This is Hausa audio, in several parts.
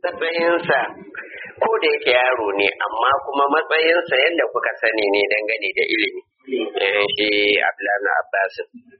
matsayinsa ko da yake yaro ne amma kuma matsayinsa yadda kuka sani ne dangane da ilimi Eh, shi Abdullahi Abbas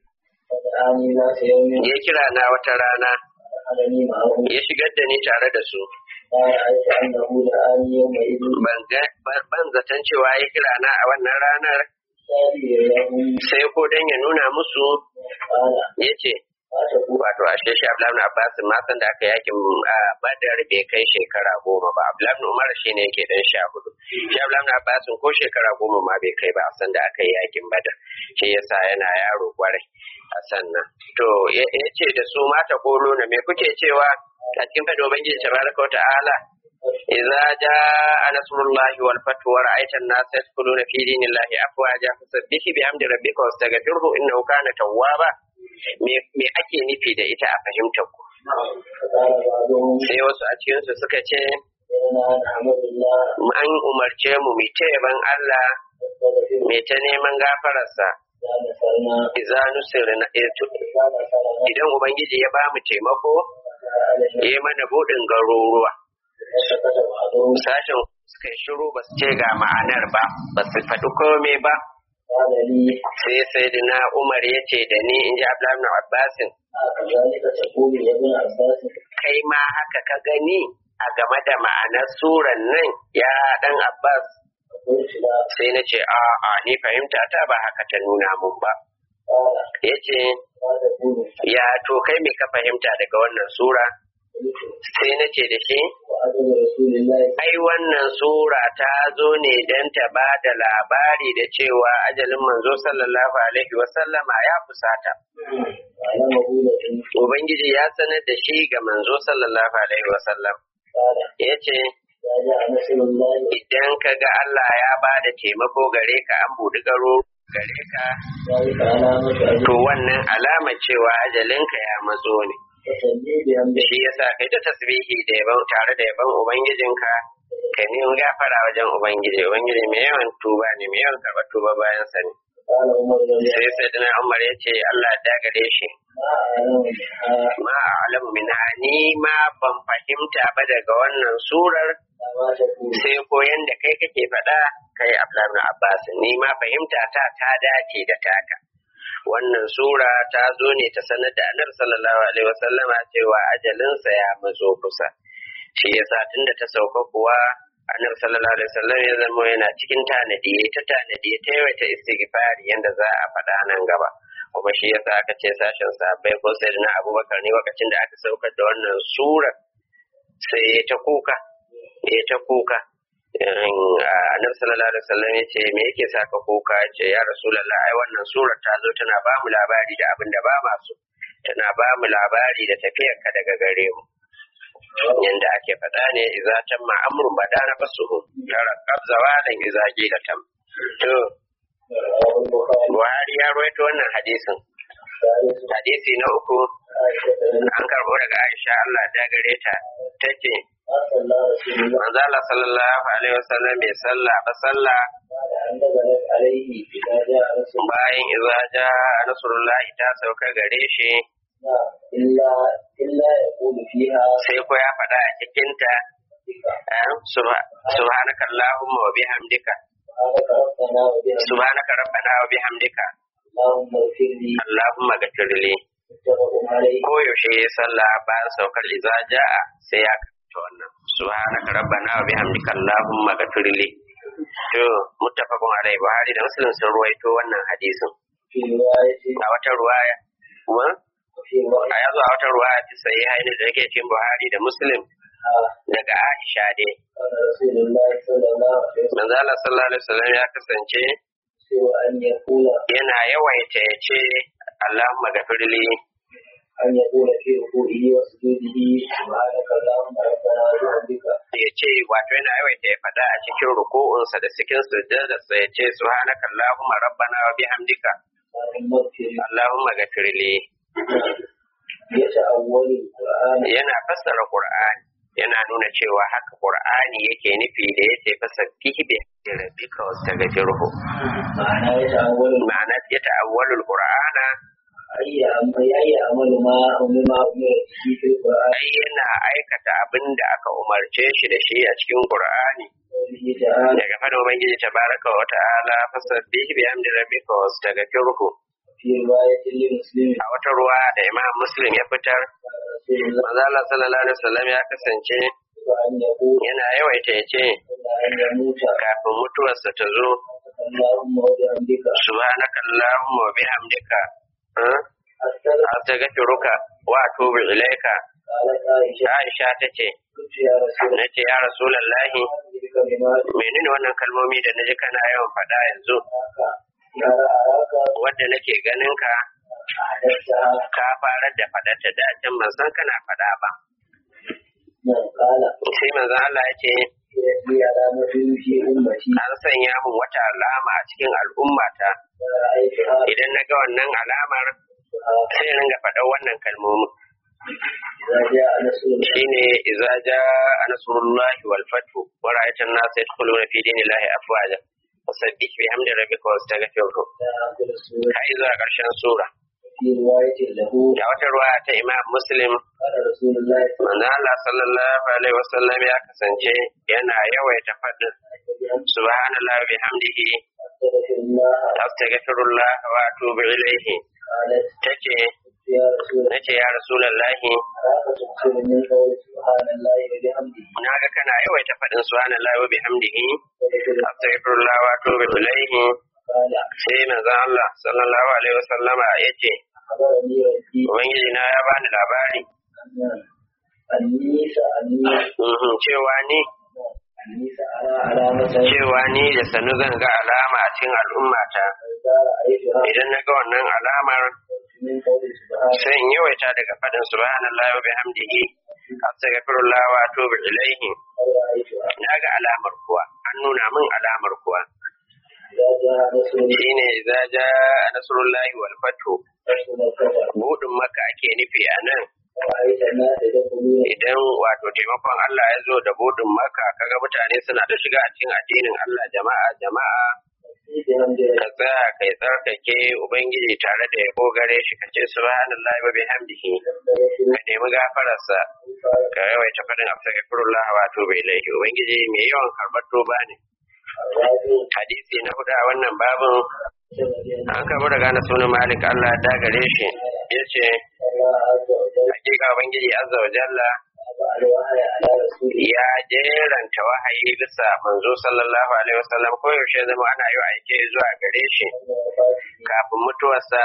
فدعاني ذات يوم ya kira na wata rana فدخلني معه ya shigar da ni tare da su ما رأيت أنه دعاني يومئذ ban ga- ban- ban zaton cewa ya kira na a wannan ranar سابيا لهم sai ko dan ya nuna musu قال ya ce ما تقول wato ashe shi Abdullahi Abbas ma san da aka yakin a Badar bai kai shekara goma ba Abdullahi Umar shine yake dan sha hudu shi Abdullahi Abbas ko shekara goma ma bai kai ba a san da aka yi yakin Badar shi yasa yana yaro kwarai a sannan to ya ya ce da su mata kolo na me kuke cewa a cikin fadi ubangiji tabaraka wa ta'ala idza jaa nasrullahi wal fathu wa ra'aita an-nasa yadkhuluna fi dinillahi afwaja fasabbih bihamdi rabbika wastaghfirhu innahu kana tawwaba me me ake nufi da ita a fahimtar ku فقال بعضهم sai wasu a cikin su suka ce إننا نحمد الله an umarce mu mu ta yaban Allah ونستغفره me ta neman gafararsa إذا نصرنا idza nusirna إذا نصرنا idan ubangiji ya ba mu taimako علينا ya yi mana buɗin garuruwa فسكت بعضهم sashen suka yi shiru ba su ce ga ma'anar ba ba su faɗi komai ba قال لي sai sayyidina Umar ya ce da ni in ji Abdullahi ibn Abbasin كذلك تقول يا ابن عباس kai ma haka ka gani a game da ma'anar suran nan ya dan Abbas فقلت لا sai na ce a a ni fahimta ta ba haka ta nuna mun ba قال ya ce ما تقول ya to kai me ka fahimta daga wannan sura قلت sai na ce da shi وأجل رسول الله ai wannan sura ta zo ne don ta ba da labari da cewa ajalin manzo sallallahu alaihi wasallama ya fusata وعلمه لكن ubangiji ya sanar da shi ga manzo sallallahu alaihi wasallam قال ya ce إذا جاء نصر الله idan ka ga Allah ya ba da taimako gare ka an buɗi garo gare ka ذلك علامة أجل to wannan alama cewa ajalinka ya matso ne تسلي بأمر shi yasa kai ta tasbihi da yaban tare da yaban ubangijinka ka nemi gafara wajen ubangiji ubangiji mai yawan tuba ne mai yawan karɓar tuba bayan sani قال عمر رضي sai sai dana umar ya ce Allah ya gare shi ما أعلم منها ma a'lamu minha ni ma ban fahimta ba daga wannan surar ما تقول sai ko yanda kai kake faɗa kai Abdullahi ibn Abbas ni ma fahimta ta ta dace da taka wannan sura ta zo ne ta sanar da Annabi sallallahu alaihi wasallama cewa ajalinsa ya matso kusa shi yasa tunda ta sauka kuwa Annabi sallallahu alaihi wasallam ya zama yana cikin tanadi yayi ta tanadi ta yawaita istighfari yanda za a faɗa nan gaba kuma shi yasa aka ce sashen sahabbai ko sayyidina Abubakar ne lokacin da aka saukar da wannan sura sai ya ta kuka ya ta kuka annabi sallallahu alaihi wasallam ya ce me yake saka kuka ya ce ya rasulullah ai wannan sura ta zo tana ba mu labari da abin da ba ma so tana ba mu labari da tafiyar ka daga gare mu yanda ake faɗa ne idza tamma amrun bada na fasuhu tara qabzawa dan idza qila tam to رواه البخاري Buhari ya rawaito wannan hadisin ثالث hadisi na uku عائشة an karɓo daga Aisha Allah ta gare ta tace ما صلى رسول الله manzo Allah sallallahu alaihi wasallam bai sallah ba sallah بعد أن نزلت عليه إذا جاء رسول bayan iza ja nasrullahi ta sauka gare shi الله إلا إلا يقول فيها sai ko ya faɗa a cikinta بك eh, subha- subhanaka allahumma wa bihamdika سبحانك ربنا وبحمدك subhanaka rabbana wa bihamdika اللهم اغفر لي allahumma ghfirli متفق عليه ko yaushe ya sallah bayan saukar iza ja'a sai ya karanta wannan subhanaka rabbana wa bihamdika allahumma ghfirli to muttafaqun alai buhari da muslim sun ruwaito wannan hadisin في رواية a wata ruwaya kuma وفي رواية a yazo a wata ruwaya ta sayi haini da yake cikin buhari da muslim daga aisha dai قال رسول الله صلى الله عليه وسلم manzo Allah sallallahu alaihi wasallam ya kasance سوى أن يقول yana yawaita ya ce Allahumma gafirli أن يقول في ركوعه وسجوده سبحانك اللهم ربنا وبحمدك ya ce wato yana yawaita ya faɗa a cikin ruku'unsa da cikin sujjadarsa ya ce subhanaka Allahumma rabbana wa bihamdika اللهم اغفر لي Allahumma gafirli يتأول القرآن yana fassara Qur'ani yana nuna cewa haka Qur'ani yake nufi da yace fasabbihi bi rabbika wastaghfirhu معناه يتأول ma'ana ya ta'awwalul qur'ana أي عمل أي عمل ما ما أمر به في القرآن ai yana aikata abin da aka umarce shi da shi a cikin Qur'ani قوله تعالى daga fadin ubangiji tabaraka wa ta'ala fasabbih bi hamdi rabbika wastaghfirhu في رواية لمسلم a wata ruwa da Imam Muslim ya fitar رسول الله manzo Allah sallallahu alaihi wasallam ya kasance أن يقول yana yawaita ya ce قبل أن يموت kafin mutuwarsa ta zo اللهم وبحمدك subhanaka allahumma wa bihamdika eh, أستغفر astaghfiruka wa atubu ilaika قالت عائشة Aisha tace قلت يا رسول الله nace ya rasulullahi أخبرك بما menene wannan kalmomi da naji kana yawan faɗa yanzu أراك يا أراك wadda nake ganin ka أحدثتها ka farar da faɗarta da can ban san kana faɗa ba من قال sai manzon Allah ya ce لي علامة في أمتي an sanya min wata alama a cikin al'ummata فرأيتها idan na ga wannan alamar sai in ringa faɗar wannan kalmomin إذا جاء نصر الله shine idza jaa nasrullahi wal fathu wa ra'aita an-nasa yadkhuluna fi dinillahi afwaja fasabbih bihamdi rabbika wastaghfirhu آخر السورة har zuwa ƙarshen sura في رواية له da wata ruwa ta Imam Muslim قال رسول الله صلى manzo Allah sallallahu alaihi wasallam ya kasance yana yawaita faɗin الله عليه وسلم subhanallahi wa bihamdihi أستغفر الله astaghfirullah wa atubu ilayhi قالت tace يا رسول الله nace ya rasulullahi أراك تكثر من قول سبحان الله وبحمده naga kana yawaita faɗin subhanallahi wa bihamdihi وذكر astaghfirullah wa atubu ilayhi قال sai manzo Allah sallallahu alaihi wasallama yace أخبرني ربي ubangiji na ya bani labari أن أني سأني mhm, cewa ni أني سأرى علامة cewa ni da sanu zan ga alama a cikin al'ummata فإذا رأيتها idan na ga wannan alamar من قول سبحان sai in yawaita daga faɗin subhanallahi wa bihamdihi astaghfirullah wa atubu ilaihi رأيتها na ga alamar kuwa an nuna min alamar kuwa إذا جاء نصر الله shine idza jaa nasrullahi wal fathu فاشهد الكفر budin maka ake nufi a nan ورأيت الناس يدخلون idan wato taimakon Allah ya zo da budin maka kaga mutane suna da shiga a cikin addinin Allah jama'a jama'a في بحمد ka tsaya kai tsarkake ubangiji tare da yabo gare shi ka ce subhanallahi wa bihamdihi ka nemi gafararsa ka yawaita fadin astaghfirullah wa atubu ilaihi ubangiji mai yawan karbar tuba ne hadisi na hudu a wannan babin an karbi daga na sunan malik Allah da gare shi yace hakika ubangiji azza wa jalla ya jeranta wahayi bisa manzo sallallahu alaihi wasallam ko yaushe zama ana yi aike zuwa gare shi kafin mutuwarsa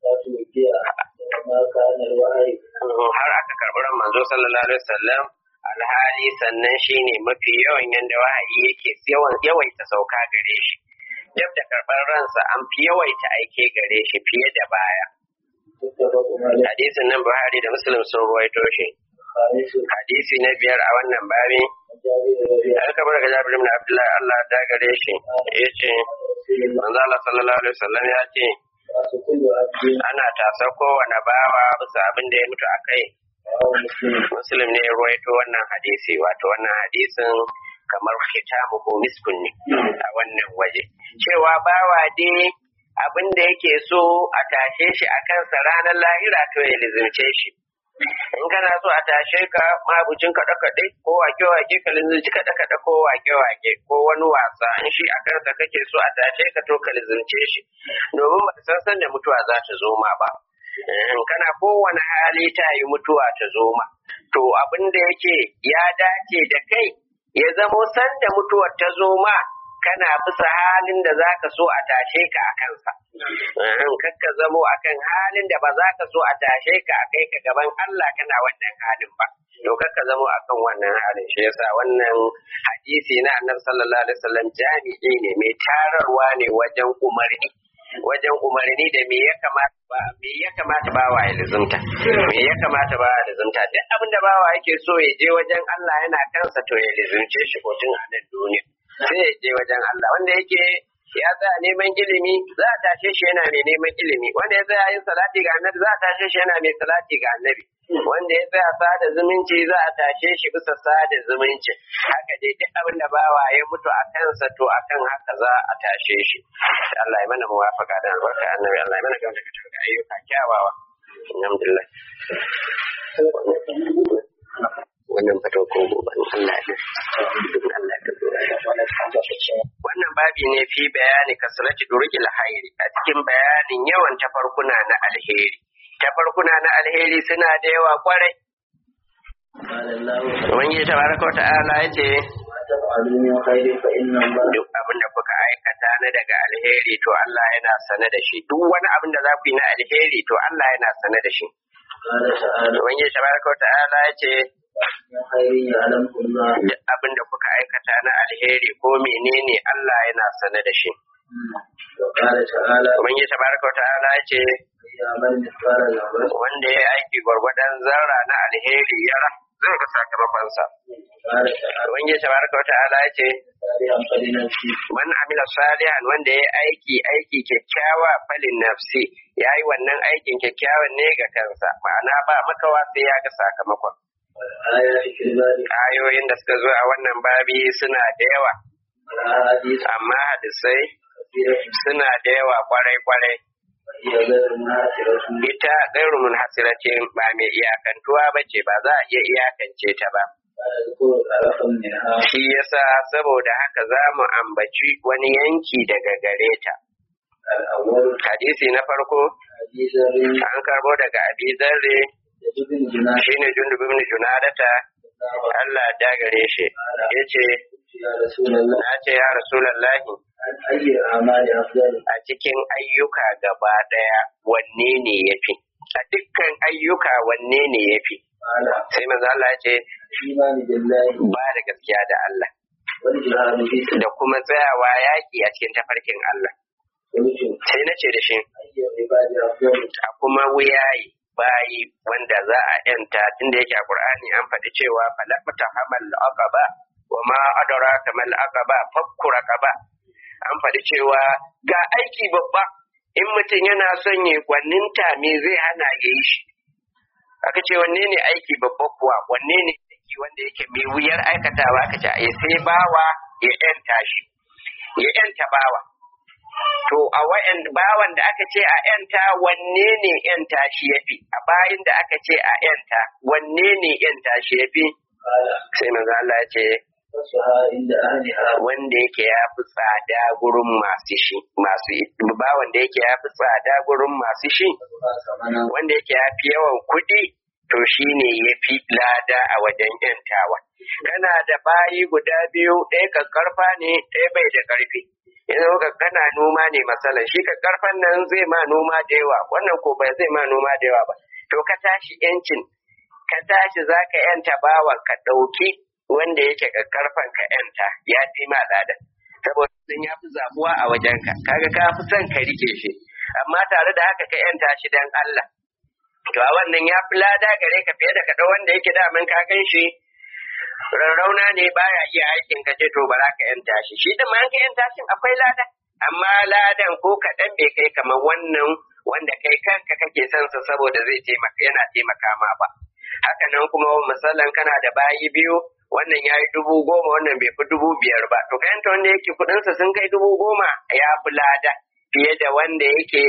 har aka karɓi ran manzo sallallahu alaihi wasallam alhali sannan shine mafi yawan yanda wahayi yake yawan yawaita sauka gare shi duk da karɓar ransa an fi yawaita aike gare shi fiye da baya hadisin nan buhari da muslim sun ruwaito shi hadisi na biyar a wannan babi an kamar daga jabir ibn abdullah Allah ta gare shi yace manzo Allah sallallahu alaihi wasallam ya ce ana tasa kowane bawa bisa abin da ya mutu a kai muslim ne ya ruwaito wannan hadisi wato wannan hadisin kamar hitamu ko miskun ne a wannan waje cewa bawa dai abin da yake so a tashe shi a kansa ranar lahira to ya lizimce shi in kana so a tashe ka mabucin kaɗe kaɗe ko wake wake ka lizimci kaɗe kaɗe ko wake wake ko wani wasa in shi a kansa kake so a tashe ka to ka lizimce shi domin ba san san da mutuwa za ta zo ma ba in kana kowane hali ta yi mutuwa ta zo ma to abin da yake ya dace da kai ya zamo san da mutuwar ta zo ma kana bisa halin da za ka so a tashe ka a kansa. Kakka zamo a kan halin da ba za ka so a tashe ka a kai ka gaban Allah kana wannan halin ba. To kakka zamo a kan wannan halin shi yasa wannan hadisi na annabi sallallahu alaihi wasallam jami'i ne mai tararwa ne wajen umarni. wajen umarni da me ya kamata ba me ya kamata ba wa ilzumta me ya kamata ba wa ilzumta duk abin da bawa yake so ya je wajen Allah yana kansa to ya lizumce shi ko tun a nan duniya sai ya je wajen Allah wanda yake ya tsaya neman ilimi za a tashe shi yana mai neman ilimi wanda ya tsaya yin salati ga annabi za a tashe shi yana mai salati ga annabi wanda ya tsaya sada zumunci za a tashe shi bisa sada zumunci haka dai duk abin da bawa ya mutu a kansa to akan haka za a tashe shi Allah ya mana muwafaka da albarka annabi Allah ya mana gamda ka ayyuka kyawawa alhamdulillah wannan fito ko gobe Allah ya Allah ya wannan babi ne fi bayani kasrati durqil hayri a cikin bayanin yawan tafarkuna na alheri tafarkuna na alheri suna da yawa kwarai Ubangiji tabaraka wa ta'ala ya ce duk abin da kuka aikata na daga alheri to Allah yana sane da shi duk wani abin da za ku yi na alheri to Allah yana sane da shi Ubangiji tabaraka wa ta'ala ya ce duk abin da kuka aikata na alheri ko menene Allah yana sane da shi Ubangiji tabaraka wa ta'ala ya ce wanda ya aiki gwargwadon zarra na alheri ya zai ga sakamakonsa. Ubangiji tabaraka wa ta'ala ya ce man amila salihan wanda ya aiki aiki kyakkyawa falin nafsi ya yi wannan aikin kyakkyawan ne ga kansa ma'ana ba makawa sai ya ga sakamakon. Ayoyin da suka zo a wannan babi suna da yawa, amma hadisai suna da yawa kwarai-kwarai. Ita gairu mun hasiratin ba mai iyakantuwa ba ce ba za a iya iyakance ta ba. Shi yasa saboda haka za mu ambaci wani yanki daga gare ta. Hadisi na farko, an karbo daga abi zarre shi ne jundubi ibn junadata Allah ya gare shi ya ce na ce ya rasulallahi a cikin ayyuka gaba ɗaya wanne ne ya fi a dukkan ayyuka wanne ne ya fi sai maza Allah ya ce ba da gaskiya da Allah da kuma tsayawa yaƙi a cikin tafarkin Allah sai na ce da shi a kuma wuyayi bayi wanda za a yanta tunda yake a Qur'ani an faɗi cewa falaqta hamal aqaba wa ma adraka mal aqaba fakku raqaba an faɗi cewa ga aiki babba in mutum yana son ya gwaninta me zai hana ya yi shi aka ce wanne ne aiki babba kuwa wanne ne aiki wanda yake mai wuyar aikatawa aka ce ya sai bawa ya yanta shi ya yanta bawa to a wayan bawan da aka ce a yanta wanne ne yanta shi yafi a bayin da aka ce a yanta wanne ne yanta shi yafi sai manzo Allah ya ce wanda yake ya fi tsada gurin masu shi masu bawan da yake ya fi tsada gurin masu shi wanda yake ya fi yawan kuɗi to shi ne ya fi lada a wajen yantawa kana da bayi guda biyu ɗaya kakkarfa ne ɗaya bai da ƙarfi yanzu ka kana noma ne masalan shi ka karfan nan zai ma noma da yawa wannan ko bai zai ma noma da yawa ba to ka tashi yancin ka tashi za ka yanta bawa ka ɗauki wanda yake ka karfan ka yanta ya fi ma lada saboda sun ya fi zabuwa a wajenka kaga ka fi son ka rike shi amma tare da haka ka yanta shi dan Allah to a wannan ya fi lada gare ka fiye da ka ɗau wanda yake daman ka gan shi rarrauna ne baya iya aikin ka ce to ba za ka yanta shi shi da man ka yanta shi akwai lada amma ladan ko kaɗan bai kai kamar wannan wanda kai kanka kake son sa saboda zai taimaka yana taimaka ma ba haka nan kuma misalan kana da bayi biyu wannan ya yi dubu goma wannan bai fi dubu biyar ba to kayanta wanda yake kuɗinsa sun kai dubu goma ya fi lada fiye da wanda yake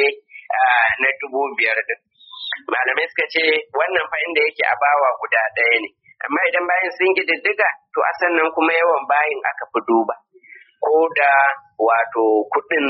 na dubu biyar din malamai suka ce wannan fa inda yake a bawa guda ɗaya ne amma idan bayan sun diddiga to a sannan kuma yawan bayin aka fi duba ko da wato kuɗin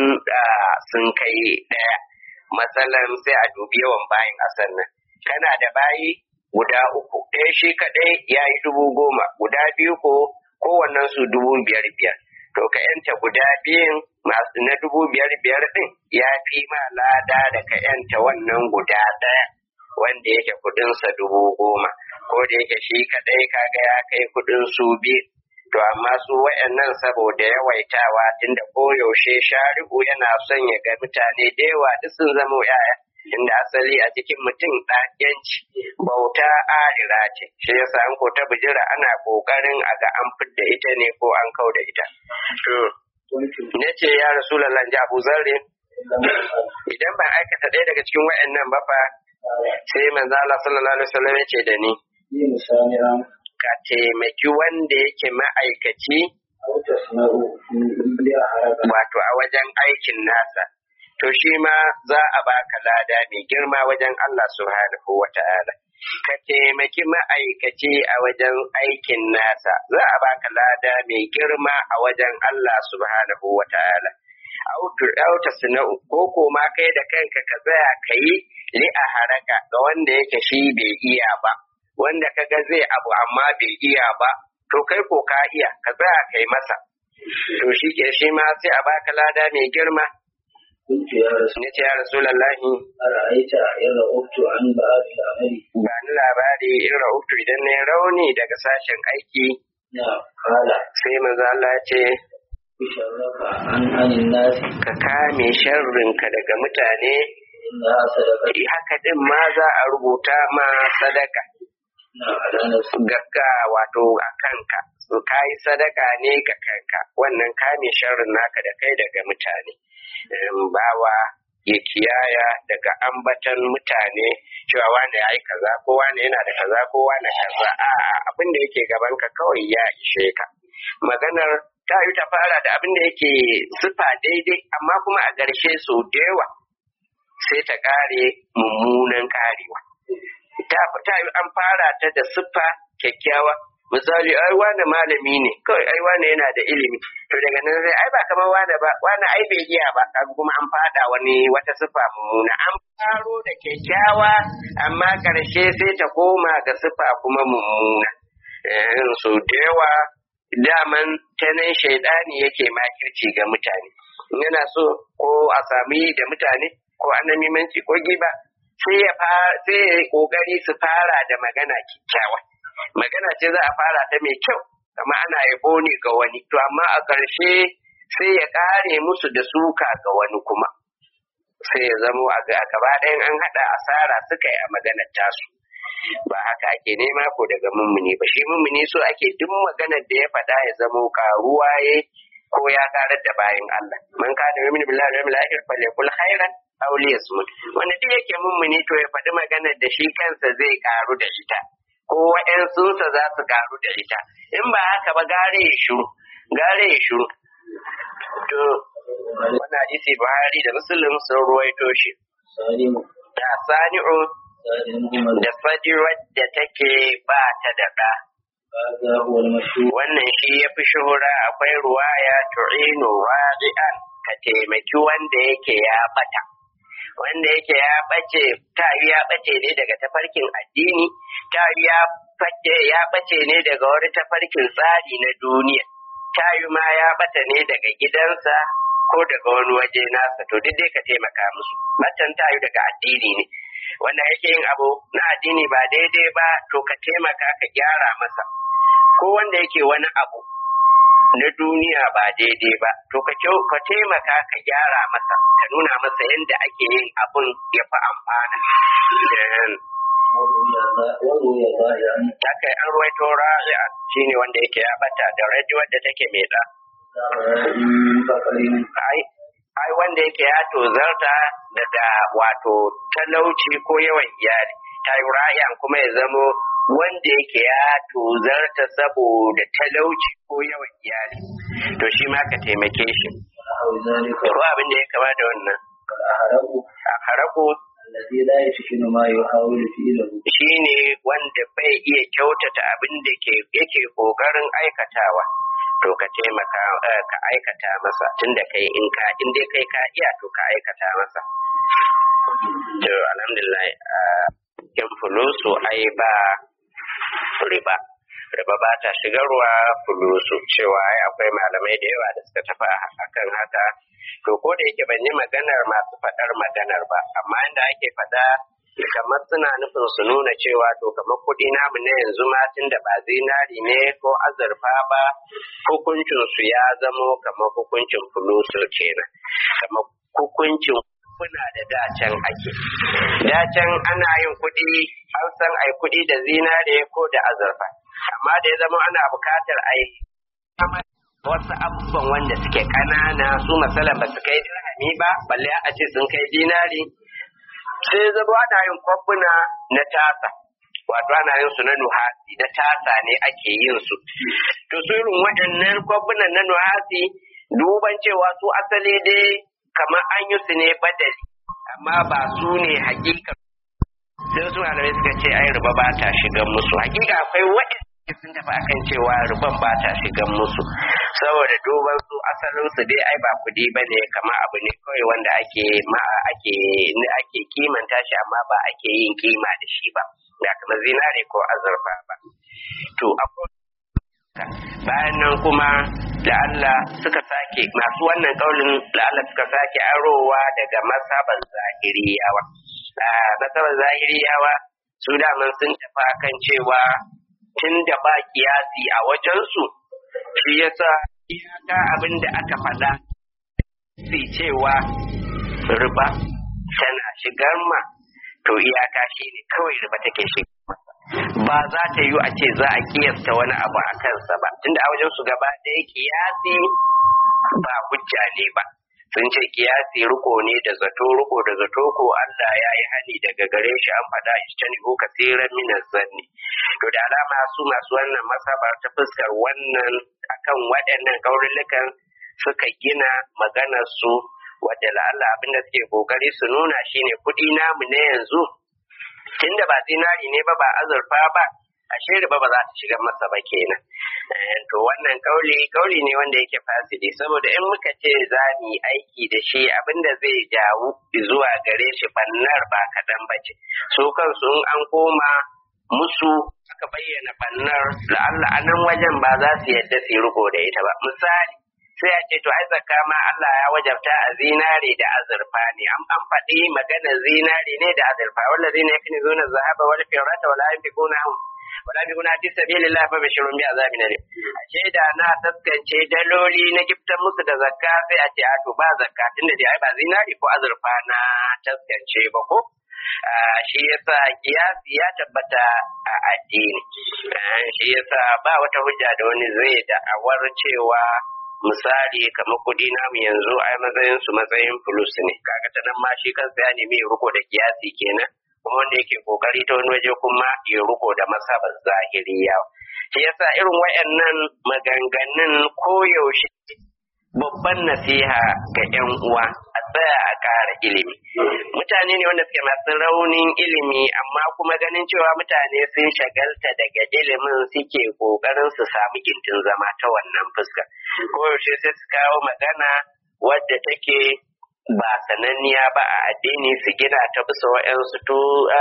sun kai ɗaya matsalan sai a dubi yawan bayin a sannan kana da bayi guda uku ɗaya shi kaɗai ya yi dubu goma guda biyu ko kowannen su dubu biyar biyar to ka yanta guda biyun masu na dubu biyar biyar ɗin ya fi ma lada da ka yanta wannan guda ɗaya wanda yake kuɗinsa dubu goma ko da yake shi kaɗai kaga ya kai kuɗin su biyu to amma su wayannan saboda yawaitawa tunda koyaushe shari'u yana son ya ga mutane da yawa duk sun zama yaya inda asali a cikin mutum ɗayanci bauta arira ce shi yasa an ko ta bijira ana ƙoƙarin a ga an fidda ita ne ko an kau da ita to قلت na ce ya rasulallah ji abu zarri إن لم أفعل idan ban aikata ɗaya daga cikin wa'annan ba fa قال sai manzo Allah sallallahu alaihi wasallam ya ce da ni في مسامعا ka taimaki wanda yake ma'aikaci أو تصنع لأحرق wato a wajen aikin nasa to shi ma za a baka lada mai girma wajen Allah subhanahu wa ta'ala ka taimaki ma'aikaci a wajen aikin nasa za a baka lada mai girma a wajen Allah subhanahu wa ta'ala auta suna'u ko ko ma kai da kanka ka tsaya ka yi li a haraka ga wanda yake shi bai iya ba wanda kaga zai abu amma bai iya ba to kai ko ka iya ka tsaya kai masa to shi ke shi ma sai a baka lada mai girma قلت يا رسول ne ce ya rasulallahi أرأيت إن رأبت عن بعض العمل ba ni labari in rahoto idan na yi rauni daga sashen aiki نعم قال sai maza Allah ya ce بشرك عن عن الناس ka kame sharrinka daga mutane إنها صدقة Eh, haka din ma za a rubuta ma sadaka نعم على نفسك gagga wato a kanka su kayi sadaka ne ga kanka wannan kame sharrin naka da kai daga mutane Em, bawa ya kiyaya daga ambatan mutane cewa wane ya yi kaza ko wane yana da kaza ko wane kaza a'a abin da yake gaban ka kawai ya ishe ka maganar ta yi ta fara da abin da yake sifa daidai amma kuma a ƙarshe sau da yawa sai ta ƙare mummunan ƙarewa ta ta yi an fara ta da siffa kyakkyawa misali ai wani malami ne kawai ai wani yana da ilimi to daga nan sai ai ba kamar wani ba wani ai bai iya ba kaga kuma an fada wani wata siffa mummuna an faro da kyakkyawa amma karshe sai ta koma ga siffa kuma mummuna eh so da yawa daman ta nan shaidani yake makirci ga mutane yana so ko a sami da mutane ko annamimanci ko giba sai ya fara sai ya yi kokari su fara da magana kyakkyawa magana ce za a fara ta mai kyau amma ana yabo ne ga wani to amma a ƙarshe sai ya ƙare musu da suka ga wani kuma sai ya zamo a ga- a gaba ɗayan an haɗa asara suka yi a maganar tasu ba haka ake nema ko daga mummuni ba shi mummuni so ake duk maganar da ya faɗa ya zamo karuwa ya ko ya karar da bayan Allah man kana yu'minu billahi wal yawmil akhir falyakul khairan aw liyasmut wanda duk yake mummuni to ya faɗi maganar da shi kansa zai karu da ita ko wa'yansunsa za su karu da ita in ba haka ba gare ya shiru gare ya shiru to wannan hadisi Buhari da Muslim sun ruwaito shi سالم da sani'u سالم عمر da fadirar da take ba ta da ɗa هذا هو المشهور wannan shi ya fi shuhura akwai ruwaya tu'inu radi'an ka taimaki wanda yake ya bata wanda yake ya bace ta yi ya bace ne daga tafarkin addini ta yi ya bace ya bace ne daga wani tafarkin tsari na duniya ta yi ma ya bata ne daga gidansa ko daga wani waje nasa to duk dai ka taimaka musu batan ta yi daga addini ne wanda yake yin abu na addini ba daidai ba to ka taimaka ka gyara masa ko wanda yake wani abu na duniya ba daidai ba to ka kyau- ka taimaka ka gyara masa ka nuna masa yadda ake yin abun ya fi amfana Eh, وروي ظا- وروي ظاهرا haka an ruwaito ra'i'a shine wanda yake ya bata da raji wadda take mai da من بقر ai ai wanda yake ya tozarta daga wato talauci ko yawan iyali ta yi ra'i'an kuma ya zamo wanda yake ya tozarta saboda talauci ko yawan iyali to shi ma ka taimake shi ونحو ذلك ko abin da ya kama da wannan والأحرق a haraku الذي لا يتقن ما يحاول فعله shine wanda bai iya kyautata abin da ke yake kokarin aikatawa to ka taimaka eh, ka aikata masa tunda kai in ka in dai kai ka iya to ka aikata masa to alhamdulillah a kin fulusu ai ba riba riba ba ta shigarwa fulusu cewa ai akwai malamai da yawa da suka tafi a- akan haka to ko da yake ban yi maganar masu faɗar maganar ba amma inda ake faɗa kamar suna nufin su nuna cewa to kamar kuɗi namu na yanzu ma tun da ba zinari ne ko azurfa ba hukuncin su ya zamo kamar hukuncin fulusu kenan kamar hukuncin kuna da dacen ake dacen ana yin kuɗi an san ai kuɗi da zinare ko da azurfa amma da ya zama ana buƙatar ai wasu abubuwan wanda suke ƙanana su masalan ba su kai dirhami ba balle a ce sun kai dinari sai zama ana yin kwafuna na tasa wato ana yin su na nuhasi na tasa ne ake yin su to su irin waɗannan kwafunan na nuhasi duban cewa su asali dai kamar an yi su ne badali amma ba su ne hakika sai su malamai suka ce ai riba ba ta shigan musu hakika akwai waɗanda sun tafi akan cewa riban ba ta shigan musu saboda duban su asalin su dai ai ba kudi ba ne kamar abu ne kawai wanda ake ma ake ake kimanta shi amma ba ake yin kima da shi ba da kamar zinare ko azurfa ba to akwai bayan nan kuma da Allah suka sake masu wannan kaulin da Allah suka sake arowa daga masaban zahiriyawa masaban zahiriyawa su daman sun tafi kan cewa tun da ba kiyasi a wajensu shi yasa iyaka abin da aka faɗa sai cewa riba tana shigar ma to iyaka shi ne kawai riba take shigar ba za ta yi a ce za a kiyasta wani abu a kansa ba tunda a wajen su gaba ɗaya kiyasi ba hujja ne ba sun ce kiyasi riko ne da zato riko da zato ko Allah ya yi hani daga gare shi an faɗa ishtani ko kasiran minas zanni to da alama su masu wannan masabar ta fuskar wannan akan waɗannan kaurulukan suka gina maganar su wadda la'alla abinda suke kokari su nuna shine kuɗi namu na yanzu tunda ba zinari ne ba ba azurfa ba ashe riba ba za ta shiga masa ba kenan to wannan kauli kauli ne wanda yake fasidi saboda in muka ce za mu yi aiki da shi abinda zai jawo zuwa gare shi bannar ba kaɗan ba ce su kansu in an koma musu aka bayyana bannar la'alla a nan wajen ba za su yadda su yi riko da ita ba misali sai a ce to ai zakka ma Allah ya wajabta a zinare da azurfa ne an an faɗi maganar zinare ne da azurfa wanda zai ne yakni zuna zahaba wal firata wala yanfiquna wala yanfiquna fi sabilillah fa bashirun bi azabin alim ashe da na taskance daloli na giftan musu da zakka sai a ce a to ba zakka tunda dai ai ba zinare ko azurfa na taskance ba ko shi yasa kiyasi ya tabbata a addini shi yasa ba wata hujja da wani zai da'awar cewa misali kamar kudi namu yanzu ai matsayin su matsayin fulus ne kaga ta nan ma shi kansa ya nemi ya riko da kiyasi kenan kuma wanda yake kokari ta wani waje kuma ya riko da masabar zahiriya shi yasa irin wayannan maganganun koyaushe babban nasiha ga 'yan uwa a tsaya a ƙara ilimi mutane ne wanda suke masu raunin ilimi amma kuma ganin cewa mutane sun shagalta daga ilimin suke ƙoƙarin su samu gindin zama ta wannan fuska koyaushe sai su kawo magana wadda take ba sananniya ba a addini su gina ta bisa wa'yansu to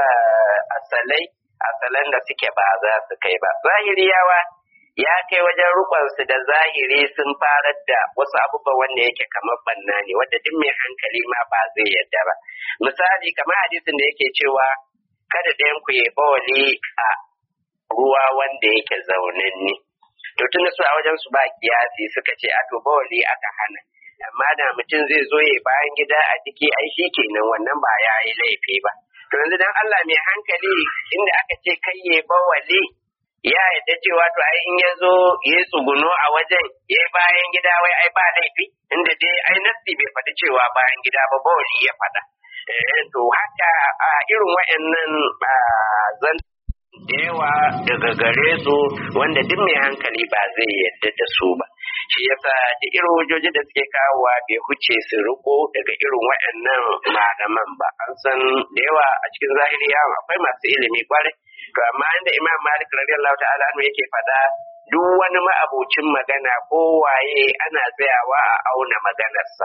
asalai asalan da suke ba za su kai ba zahiriyawa ya kai wajen rukunsu da zahiri sun farar da wasu abubuwan wanda yake kamar banna ne wanda duk mai hankali ma ba zai yadda ba misali kamar hadisin da yake cewa kada ɗayan ku ya bawali a ruwa wanda yake zaunanne to tun su a wajen su ba kiyasi suka ce a to bawali aka hana amma da mutum zai zo ya bayan gida a ciki ai shi kenan wannan ba ya yi laifi ba to yanzu dan Allah mai hankali inda aka ce kai ya bawali ya yadda cewa to ai in ya zo ya tsuguno a wajen ya bayan gida wai ai ba laifi inda dai ai nasi bai faɗi cewa bayan gida ba bawali ya faɗa to haka a irin wa'annan zan da yawa daga gare su wanda duk mai hankali ba zai yadda da su ba shi yasa da irin hujjoji da suke kawowa bai huce su riko daga irin waɗannan malaman ba an san da yawa a cikin zahiri yawon akwai masu ilimi kwarai to amma inda imam malik radiyallahu ta'ala anhu yake faɗa duk wani ma'abocin magana ko waye ana tsayawa a auna maganarsa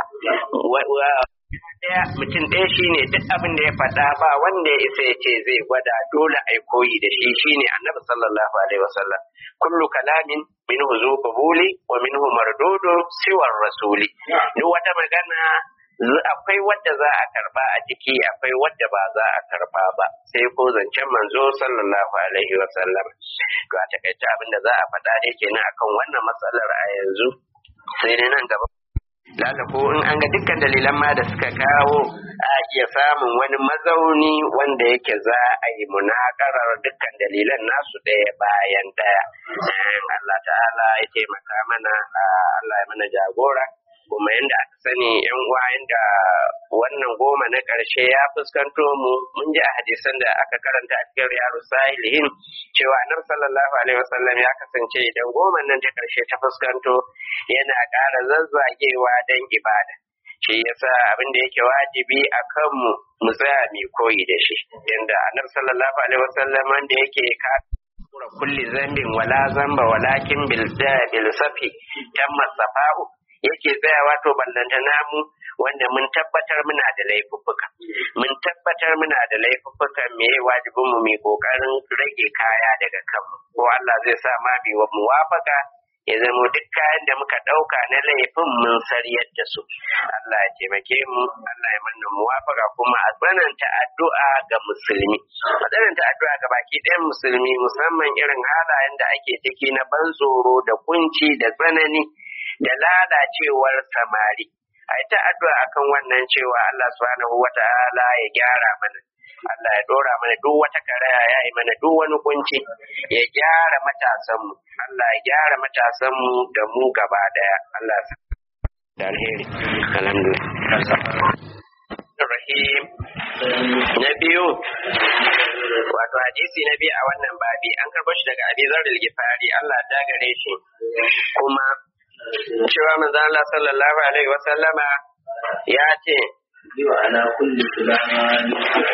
ɗaya mutum ɗaya shine duk abin da ya faɗa ba wanda ya isa ya ce zai gwada dole a koyi da shi shine annabi sallallahu alaihi wasallam kullu kalamin minhu zu qabuli wa minhu mardudu siwar rasuli duk wata magana akwai wadda za a karba a ciki akwai wadda ba za a karba ba sai ko zancen manzo sallallahu alaihi wasallam to a takaice abin da za a faɗa dai kenan akan wannan matsalar a yanzu sai dai nan gaba lalla ko in an ga dukkan dalilan ma da suka kawo a iya samun wani mazauni wanda yake za a yi munakarar dukkan dalilan nasu ɗaya bayan ɗaya Allah ta'ala ya taimaka mana Allah ya mana jagora kuma yadda aka sani yan uwa yadda wannan goma na ƙarshe ya fuskanto mu mun ji a hadisan da aka karanta a cikin riyadu sahilihin cewa annabi sallallahu alaihi wasallam ya kasance idan goma nan ta ƙarshe ta fuskanto yana ƙara zazzagewa don ibada shi yasa abin da yake wajibi a kanmu mu tsaya mai koyi da shi yadda annabi sallallahu alaihi wasallam wanda yake ka kulli zambin wala zamba walakin bil bil safi tamma safa'u yake tsayawa to ballanta namu wanda mun tabbatar muna da laifuffuka mun tabbatar muna da laifuffuka me wajibin mu mai kokarin rage kaya daga kanmu ko Allah zai sa ma bi wa muwafaka ya zama duk kayan da muka ɗauka na laifin mun sariyar da su Allah ya taimake mu Allah ya manna muwafaka kuma a tsananta addu'a ga musulmi a tsananta addu'a ga baki ɗayan musulmi musamman irin halayen da ake ciki na ban tsoro da kunci da tsanani da lalacewar samari ai ta addu'a akan wannan cewa Allah subhanahu wata'ala ya gyara mana Allah ya dora mana duk wata karaya ya yi mana duk wani kunci ya gyara matasanmu Allah ya gyara matasanmu da mu gaba daya Allah da alheri alhamdulillah Rahim na biyu wato hadisi na biyu a wannan babi an karɓo shi daga Abi Zarr al-Ghifari Allah ta gare shi kuma cewa manzo Allah sallallahu alaihi wa sallama ya ce ana kulli sulama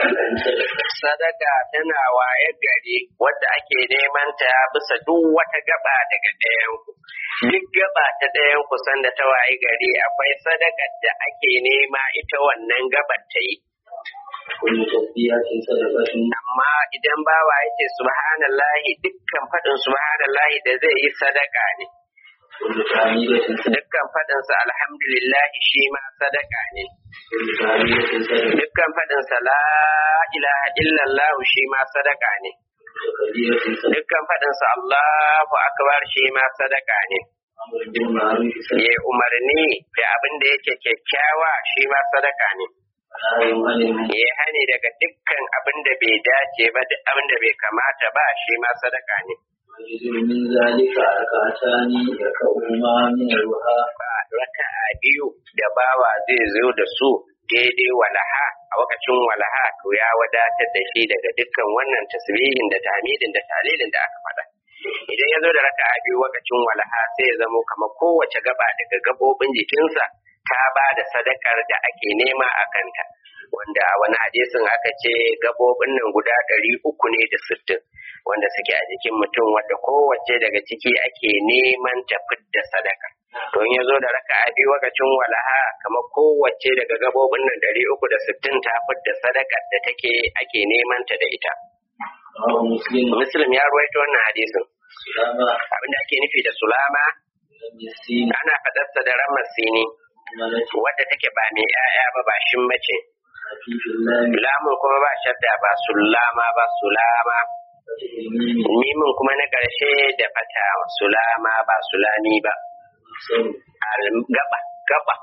sadaka tana waye gari wadda ake neman ta bisa duk wata gaba daga ɗayan ku duk gaba ta ɗayan ku sanda ta waye gari akwai sadakar da ake nema ita wannan gabar ta yi kulli tasbihatin sadaqatin amma idan bawa yake subhanallahi dukkan faɗin subhanallahi da zai yi sadaka ne kulli tahmidatin dukkan faɗinsa alhamdulillahi shi ma sadaka ne kulli tahmidatin sadaqatin dukkan faɗinsa la ilaha illallah shi ma sadaka ne kabiratin sadaqatin dukkan faɗinsa Allahu akbar shi ma sadaka ne amrun bil ma'ruf ya umarni da abin da yake kyakkyawa shi ma sadaka ne nahyun 'anil munkar ya hani daga dukkan abin da bai dace ba da abin da bai kamata ba shi ma sadaka ne ويجزم من ذلك ركعتان يركعهما من الوهى ba raka'a biyu da bawa zai zo da su daidai walaha a wakacin walaha to ya wadatar da shi daga dukkan wannan tasbihin da tamidin da talilin da aka faɗa idan ya zo da raka'a biyu wakacin walaha sai ya zamo kamar kowace gaba daga gabobin jikinsa ta ba da sadakar da ake nema a kanta wanda a wani hadisin aka ce gabobin nan guda ɗari uku ne da sittin wanda suke a jikin mutum wadda kowace daga ciki ake neman ta fidda sadaka to in ya zo da raka'a biyu wakacin walaha kamar kowace daga gabobin nan ɗari uku da sittin ta fidda sadakar da take ake neman ta da ita رواه مسلم muslim ya ruwaito wannan hadisin سلامة abinda ake nufi da sulama لم يسين ana faɗarsa da ramar sini ملك wadda take ba mai 'ya'ya ba ba shin mace خفيف اللام lamun kuma ba shadda ba sulama ba sulama فتح الميم mimin kuma na ƙarshe da fata sulama ba sulami ba مفصل Al- gaba gaba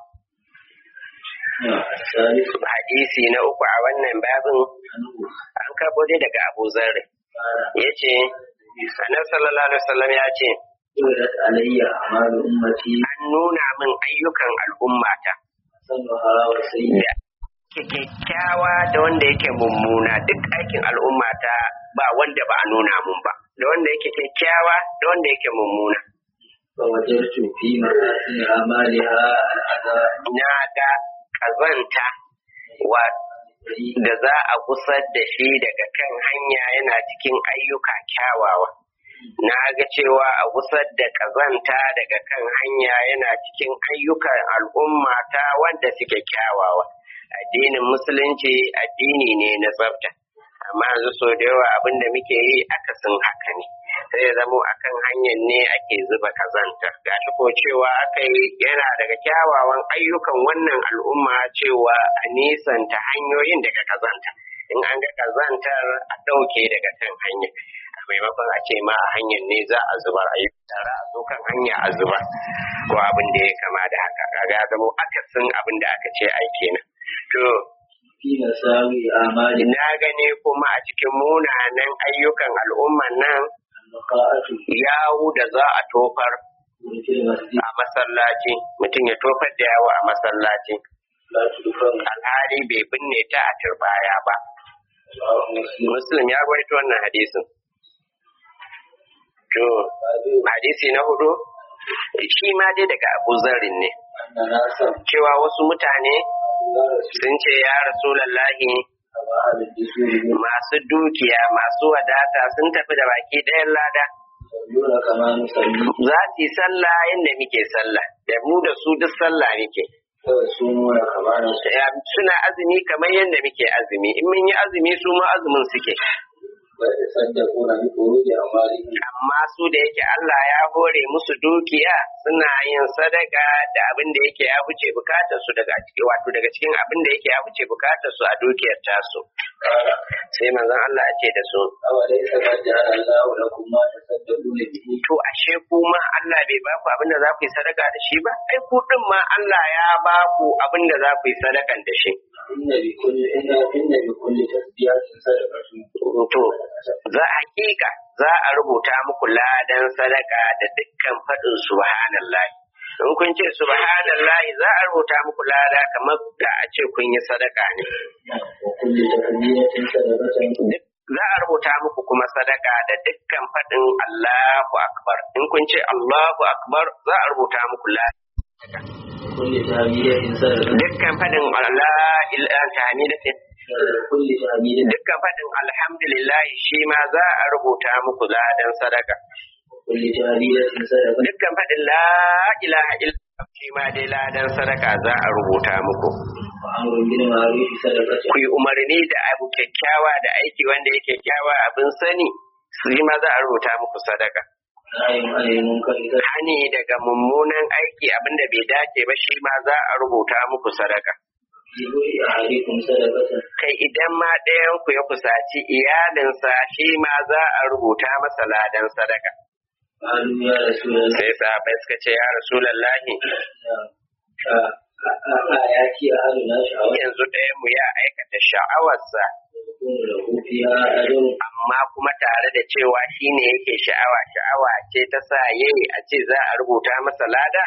الثالث hadisi na uku a wannan babin عنه an karɓo dai daga abu zarri قال ya ce annabi sallallahu alaihi wasallam ya ce عرضت علي أعمال أمتي an nuna min ayyukan al'ummata حسنها وسيئها ke kyakkyawa da wanda yake mummuna duk aikin al'ummata ba wanda ba a nuna mun ba da wanda yake kyakkyawa da wanda yake mummuna فوجدت في محاسن أعمالها الأداء na ga kazanta wa da za a kusar da shi daga kan hanya yana cikin ayyuka kyawawa na ga cewa a kusar da kazanta daga kan hanya yana cikin ayyukan al'umma ta wanda suke kyawawa addinin musulunci addini ne na tsafta amma yanzu so da yawa abin da muke yi akasin haka ne sai ya zamo akan hanyar ne ake zuba kazanta gashi ko cewa aka yi yana daga kyawawan ayyukan wannan al'umma cewa a nisanta hanyoyin daga kazanta in an ga kazantar a ɗauke daga kan hanya maimakon a ce ma a hanyar ne za a zubar a yi tara a zo kan hanya a zubar ko abin da ya kama da haka kaga ya zama akasin abin da aka ce ai kenan to في مساوي أعمال na gane kuma a cikin munanan ayyukan al'umman nan النقاءة yawu da za a tofar في المسجد a masallaci mutum ya tofar da yawo a masallaci لا تدفن alhali bai binne ta a turbaya ba رواه مسلم muslim ya rawaito wannan hadisin to hadisi na hudu shi ma dai daga abu zarin ne أن ناسا cewa wasu mutane لا رسول sun ce ya rasulallahi كما أهل الدسور masu dukiya masu wadata sun tafi da baki ɗayan lada يصلون كما نصلي za su yi sallah yadda muke sallah da mu da su duk sallah muke ويصومون كما نصوم Ya- suna azumi kamar yadda muke azumi in mun yi azumi su ma azumin suke ويتصدقون بفروج أموالهم amma su da yake Allah ya hore musu dukiya suna yin sadaka da abin da yake ya wuce bukatar su daga ciki wato daga cikin abin da yake ya wuce bukatar su a dukiyar tasu قال sai manzon Allah ya ce da su أوليس قد جعل الله لكم ما تصدقون به to ashe kuma Allah bai ba ku abin da za ku yi sadaka da shi ba ai ku din ma Allah ya ba ku abin da za ku yi sadakan da shi إن بكل إن إن بكل تسبيحة صدقة to za hakika za a rubuta muku ladan sadaka da dukkan faɗin subhanallahi in kun ce subhanallahi za a rubuta muku lada kamar da a ce kun yi sadaka ne وكل تكبيرة صدقة Duk- za a rubuta muku kuma sadaka da dukkan faɗin Allahu akbar in kun ce Allahu akbar za a rubuta muku lada كل تهميدة صدقة dukkan faɗin Allah ila tahmidatin كل تهميدة dukkan faɗin alhamdulillah shi ma za a rubuta muku ladan sadaka كل تهميدة صدقة dukkan faɗin la ilaha illallah shi ma dai ladan sadaka za a rubuta muku وأمر بالمعروف صدقة ku yi umarni da abu kyakkyawa da aiki wanda yake kyakkyawa abin sani shi ma za a rubuta muku sadaka نهي عن المنكر صدقة hani daga mummunan aiki abin da bai dace ba shi ma za a rubuta muku sadaka في بوء أحدكم صدقة kai idan ma ɗayan ku ya kusaci iyalinsa shi ma za a rubuta masa ladan sadaka قالوا يا رسول الله sai sahabbai suka ce ya rasulallahi آياتي أهلنا شعوة yanzu ɗayan mu ya aikata sha'awarsa يكون له فيها أجر amma kuma tare da cewa shi ne yake sha'awa sha'awa ce ta sa yayi a ce za a rubuta masa lada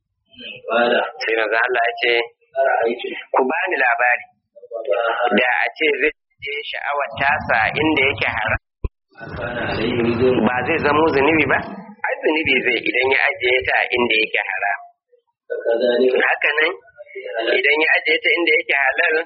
قال sai manzo Allah ya ce أرأيتم ku bani labari وضعها da a ce zai je sha'awar tasa inda yake haram كان عليه وزر ba zai zamo zunubi ba ai zunubi zai idan ya ajiye ta inda yake haram فكذلك haka nan idan ya ajiye ta inda yake halal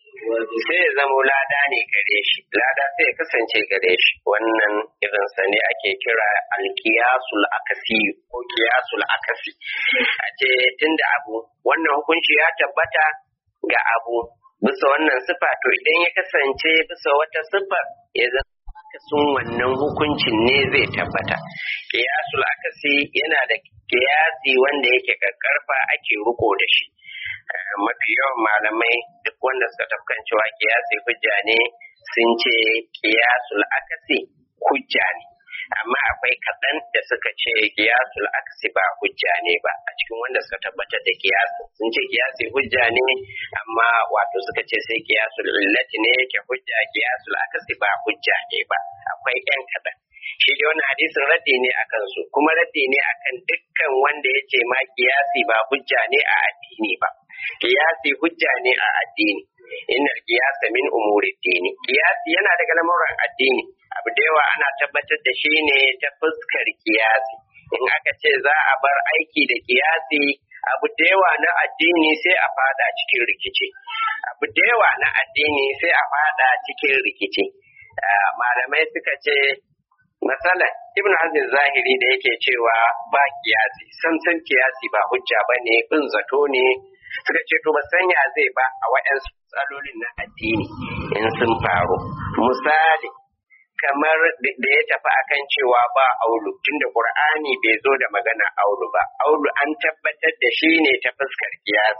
sai ya zamo lada ne gare shi lada sai ya kasance gare shi wannan irin sa ne ake kira alkiyasul akasi ko kiyasul akasi a ce tunda abu wannan hukunci ya tabbata ga abu bisa wannan sifa to idan ya kasance bisa wata sifa ya zama akasin wannan hukuncin ne zai tabbata kiyasul akasi yana da kiyasi wanda yake karfa ake riko da shi Eh, mafi yawan malamai duk wanda suka tafkan cewa kiyasi hujja ne sun ce kiyasul akasi hujja ne amma akwai kaɗan da suka ce kiyasul akasi ba hujja ne ba a cikin wanda suka tabbatar da kiyasi sun ce kiyasi hujja ne amma wato suka ce sai kiyasul illati ne yake hujja kiyasul akasi ba hujja ne ba akwai yan kaɗan shi dai wannan hadisin raddi ne akan su kuma raddi ne akan dukkan wanda ya ce ma kiyasi ba hujja ne a addini ba kiyasi hujja ne a addini innal qiyasa min umuri dini kiyasi yana daga lamuran addini abu da yawa ana tabbatar da shi ne ta fuskar kiyasi in aka ce za a bar aiki da kiyasi abu da yawa na addini sai a fada cikin rikici abu da yawa na addini sai a fada cikin rikici Ah, malamai suka ce Masalan, Ibn Hazm zahiri da yake cewa ba kiyasi, san san kiyasi ba hujja ba ne, bin zato ne, suka ce to ba sanya zai ba a waɗansu tsalolin na addini in sun faru. Misali, kamar da ya tafi akan cewa ba aulu, tunda Qur'ani bai zo da magana aulu ba, aulu an tabbatar da shi ne ta fuskar kiyasi.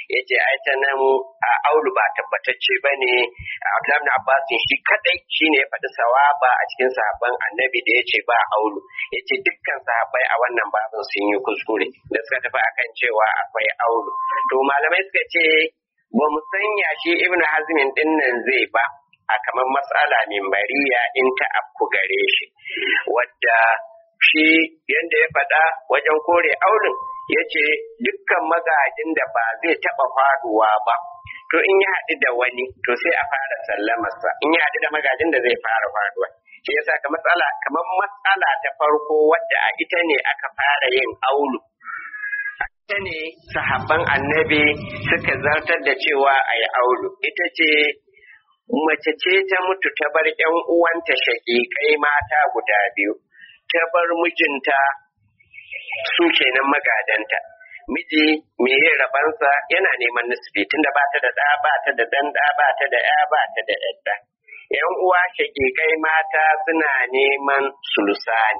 ya ce ai ta nan a aulu ba tabbatacce ba ne Abdullahi ibn Abbas shi kadai shine ya faɗi sawaba a cikin sahabban annabi da ya ce ba aulu ya ce dukkan sahabbai a wannan babin sun yi kuskure da suka tafi akan cewa akwai aulu to malamai suka ce ba mu sanya shi ibn hazmin din nan zai ba a kamar matsala mimbariya in ta afku gare shi wadda shi yadda ya faɗa wajen kore auren ya ce dukkan magajin da ba zai taɓa faduwa ba to in ya haɗu da wani to sai a fara sallamarsa in ya haɗu da magajin da zai fara faduwa shi yasa ka matsala kamar matsala ta farko wadda a ita ne aka fara yin aulu ita ne sahabban annabi suka zartar da cewa a yi aulu ita ce mace ce ta mutu ta bar ‘yan uwanta shaƙiƙai mata guda biyu, ta bar mijinta su kenan magadanta. Miji me yin rabansa yana neman nisbi tunda ba ta da ɗa ba ta da ɗan ɗa ba ta da ‘ya ba ta da ‘yadda. ‘Yan uwa shaƙiƙai mata suna neman sulusani.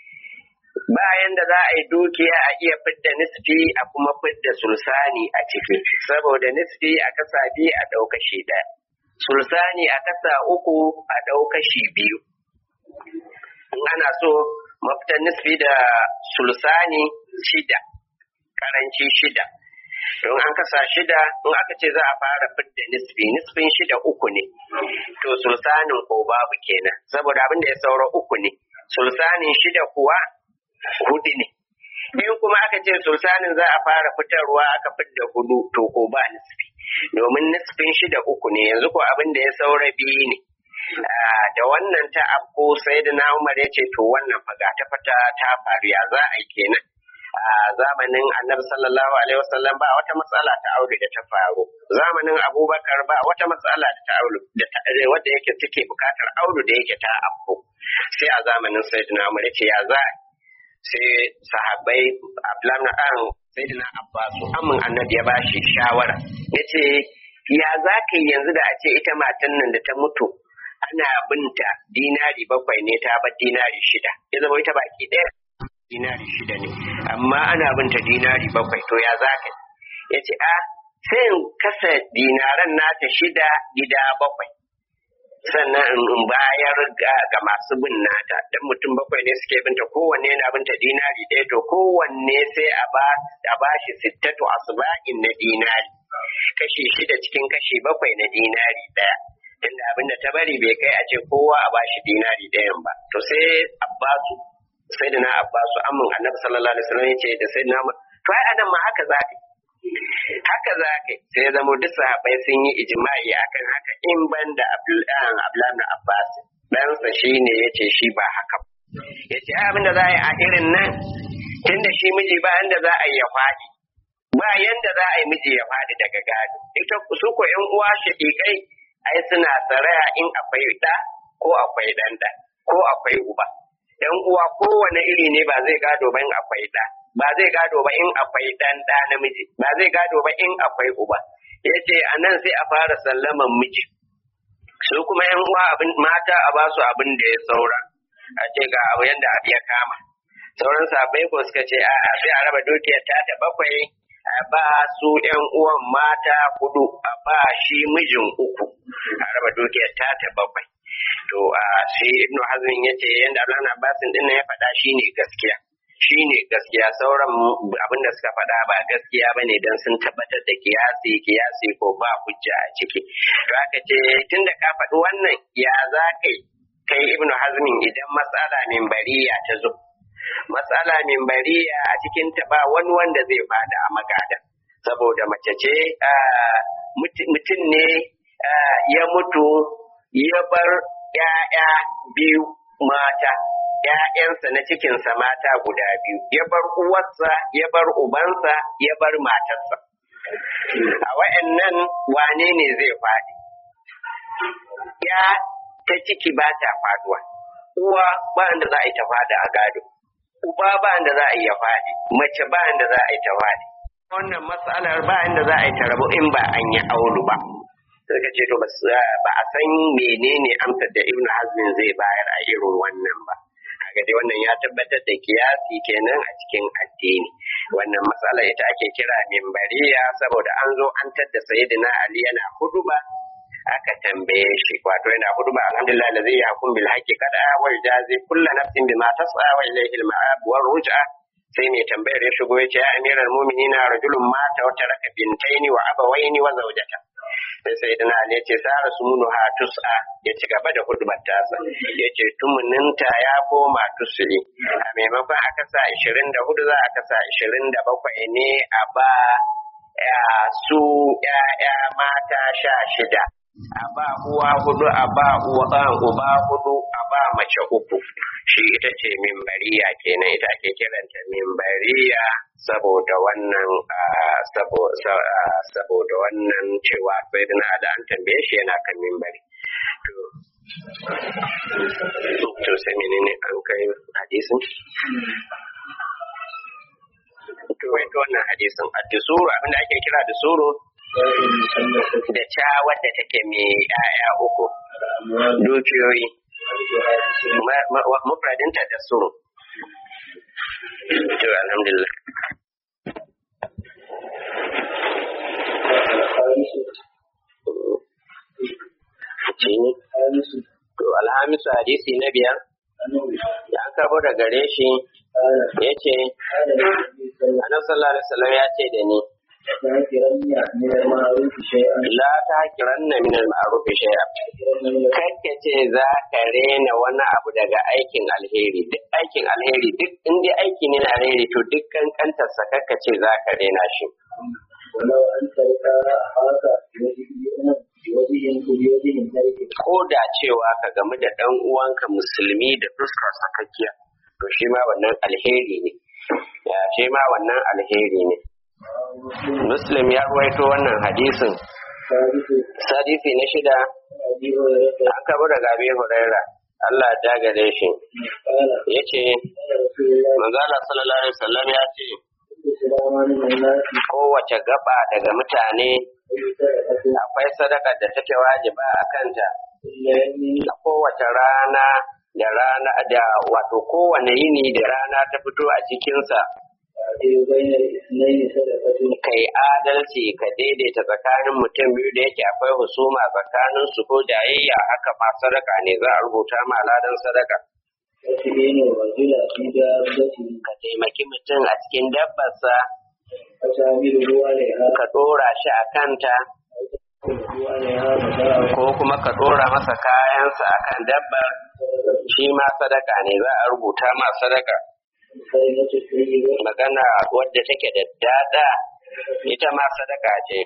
Bayan da za a yi dukiya a iya fidda nisfi a kuma fidda sulusani a ciki, saboda nisfi a kasa biyu a ɗaukashi ɗaya. sulsani a kasa uku a ɗau kashi biyu. In ana so mafitan nisfi da sulsani shida, karanci shida. Don an kasa shida, in aka ce za a fara fidda nisfi, nisfin shida uku ne. To sulsanin ko babu kenan, saboda abin da ya saura uku ne. Sulsanin shida kuwa hudu ne. In kuma aka ce sulsanin za a fara fitarwa aka fidda hudu to ko ba nisfi. domin nisfin shi da uku ne yanzu ko abin da ya saura biyu ne da wannan ta afko sai da na umar ya ce to wannan faga ta fata ta faru ya za a yi kenan a zamanin annabi sallallahu alaihi wasallam ba wata matsala ta aure da ta faru zamanin abubakar ba wata matsala da ta aure da ta wadda yake take bukatar aure da yake ta afko sai a zamanin sayyidina umar ya ce ya za sai sahabbai abdullahi sayyidina abbasu amin annabi ya bashi shawara yace ya za ka yi yanzu da a ce ita matan nan da ta mutu ana binta dinari bakwai ne ta bar dinari shida ya zama ita baki ɗaya dinari shida ne amma ana binta dinari bakwai to ya za ka ya ce a sai in kasa dinaran nata shida gida bakwai sannan in bayar ga masu bin nata dan mutum bakwai ne suke binta kowanne yana binta dinari ɗaya to kowanne sai a ba a bashi sittatu asba'in na dinari kashi shida cikin kashi bakwai na dinari ɗaya tunda abin da ta bari bai kai a ce kowa a bashi dinari ɗayan ba to sai abbasu sai da na abbasu amin annabi sallallahu alaihi wasallam yace da sai na to ai anan ma haka za ka haka za ka sai ya zama duk sahabbai sun yi ijma'i akan haka in ban da Abdullahi Abbas ɗansa shi ne ya ce shi ba haka ya ce abin da za a yi a irin nan tunda shi miji ba yanda za a yi ya faɗi ba yanda za a yi miji ya faɗi daga gado ita su ko ƴan uwa shaƙiƙai ai suna saraya in akwai ɗa ko akwai ɗan ɗa ko akwai uba ƴan uwa kowane iri ne ba zai gado ba in akwai ɗa ba zai gado ba in akwai ɗan ɗa namiji ba zai gado ba in akwai uba ya ce a nan sai a fara sallaman miji su kuma yan uwa abin mata a ba su abin da ya saura a ce ga abu yanda abu ya kama sauran sabai ko suka ce a sai a raba dukiyar ta da bakwai a ba su yan uwan mata hudu a ba shi mijin uku a raba dukiyar ta da bakwai to a shi ibnu hazmin ya ce yanda abdullahi abbasin din ya faɗa shine gaskiya shi ne gaskiya sauran abin da suka faɗa ba gaskiya ba ne don sun tabbatar da kiyasi kiyasi ko ba hujja a ciki to aka ce tun da ka faɗi wannan ya za ka kai ibnu hazmin idan matsala min bariya ta zo matsala min bariya a cikin ta ba wani wanda zai fada a magada saboda mace ce mutum ne ya mutu ya bar ‘ya'ya biyu mata ‘ya'yansa na cikinsa mata guda biyu, ya bar uwarsa, ya bar ubansa, ya bar matarsa. A wa'yannan wane ne zai faɗi? Ya ta ciki ba ta faduwa, uwa ba da za a yi ta fada a gado, uba ba da za a yi ya faɗi, mace ba da za a yi ta faɗi. Wannan matsalar ba da za a yi ta rabu in ba an yi aulu ba. suka ce to ba a san menene amsar da ibn hazmin zai bayar a irin wannan ba kaga dai wannan ya tabbatar da kiyasi kenan a cikin addini wannan matsala ita ake kira mimbariya saboda an zo an tadda sayyidina ali yana huduba aka tambaye shi wato yana huduba alhamdulillah da zai yi hakun bil haqqi kada wal jazi kullu nafsin bima tas'a wa ilayhi al ma'ab war ruj'a sai mai tambayar ya shigo ya ce ya amiral mu'minina rajulun mata wa taraka bintaini wa abawaini wa zawjata sai sai dana ne ce sara su munu ha tus'a ya ci gaba da hudubar tasa ya ce tumuninta ya koma tusuli a maimakon aka sa 24 za a kasa 27 ne a ba su ‘ya'ya mata sha shida a ba uwa hudu a ba uwa uba hudu a ba mace uku shi ita ce mimbariya kenan ita ake kiranta mimbariya saboda wannan saboda wannan cewa sai da da an tambaye shi yana kan mimbari to to sai menene an kai hadisin to wai to wannan hadisin addusuru abinda ake kira da suru da ca wadda take mai yaya uku dukiyoyi mufradinta da suru to alhamdulillah to alhamisu hadisi na biyar ya karbo da gare shi ya ce annabi sallallahu alaihi wasallam ya ce da ni la ta kiranna min al-ma'ruf shay'a kake ce za ka rena wani abu daga aikin alheri duk aikin alheri duk in dai aiki ne na alheri to duk kankantar sa kake ce za ka rena shi ko da cewa ka gamu da dan uwanka musulmi da fuskar sakakkiya to shi ma wannan alheri ne ya shi ma wannan alheri ne muslim ya ruwaito wannan hadisin sadisi na shida an kabo daga abin huraira Allah ta gare shi ya ce manzala sallallahu alaihi wasallam ya ce kowace gaba daga mutane akwai sadaka da take wajiba a kanta a kowace rana da rana da wato kowane yini da rana ta fito a cikinsa kai adalci ka daidaita tsakanin mutum biyu da yake akwai husuma tsakanin su ko jayayya haka ma sadaka ne za a rubuta ma ladan sadaka ka taimaki mutum a cikin dabbarsa ka ɗora shi a kanta ko kuma ka ɗora masa kayansa a kan dabbar shi ma sadaka ne za a rubuta ma sadaka magana wadda take da dada ita ma sadaka ce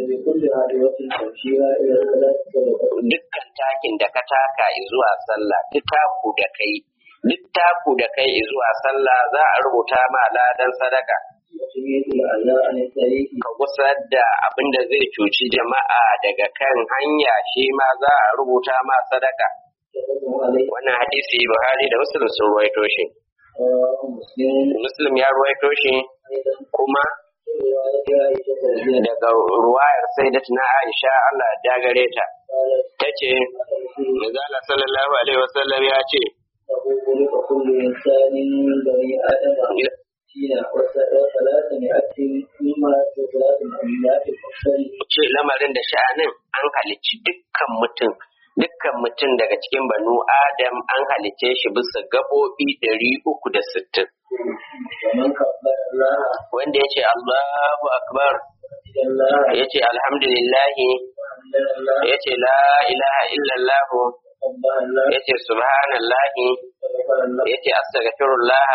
dukkan takin da ka taka zuwa sallah duk taku da kai duk taku da kai zuwa sallah za a rubuta ma ladan sadaka ka gusar da abin da zai cuci jama'a daga kan hanya shi ma za a rubuta ma sadaka wannan hadisi buhari da muslim sun ruwaito shi muslim ya ruwaito shi kuma daga ruwayar sai da tuna aisha allah ya gare ta ta ce Mazala sallallahu alaihi wasallam ya ce ce lamarin da sha'anin an halicci dukkan mutum dukkan mutum daga cikin banu adam an halicce shi bisa gaɓoɓi ɗari uku da sittin wanda ya ce Allahu akbar ya ce alhamdulillahi ya ce la ilaha illallah ya ce subhanallahi ya ce astaghfirullah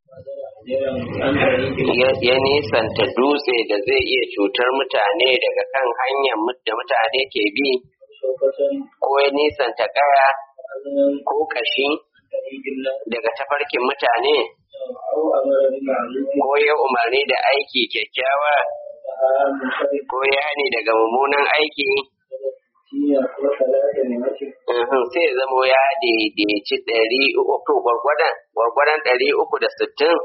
ya nisanta dutse da zai iya cutar mutane daga kan hanyar da mutane ke bi ko ya nisanta kaya ko kashi daga tafarkin mutane ko ya umarni da aiki kyakkyawa ko ya hani daga mummunan aiki sai zamo ya daidaici ɗari uku gwargwadon gwargwadon ɗari uku da sittin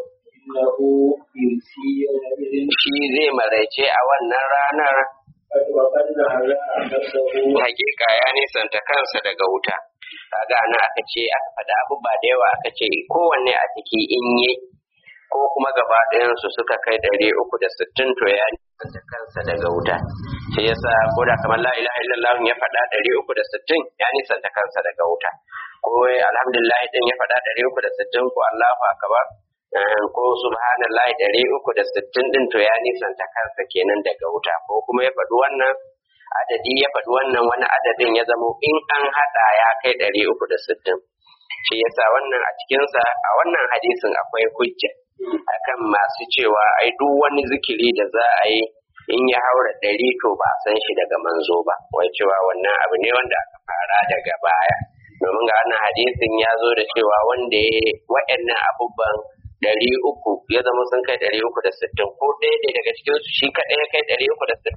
shi zai maraice a wannan ranar hakika ya nisanta kansa daga wuta kaga ana aka ce aka faɗa abubuwa da yawa aka ce kowanne a ciki in yi ko kuma gaba ɗayansu suka kai ɗari uku da sittin to ya nisanta kansa daga wuta shi yasa ko da kamar la ilaha illallah ya faɗa ɗari uku da sittin ya nisanta kansa daga wuta ko alhamdulillah din ya faɗa ɗari uku da sittin ko allahu akbar ko subhanallahi ɗari uku da sittin din to ya nisanta kansa kenan daga wuta ko kuma ya faɗi wannan adadi ya faɗi wannan wani adadin ya zamo in an haɗa ya kai ɗari uku da sittin shi yasa wannan a cikinsa a wannan hadisin akwai hujja akan masu cewa ai duk wani zikiri da za a yi in ya haura ɗari to ba a san shi daga manzo ba wai cewa wannan abu ne wanda aka fara daga baya domin ga wannan hadisin ya zo da cewa wanda ya waɗannan abubuwan ɗari uku ya zama sun kai ɗari uku da sittin ko ɗaya ne daga cikinsu shi kaɗai ya kai ɗari uku da sittin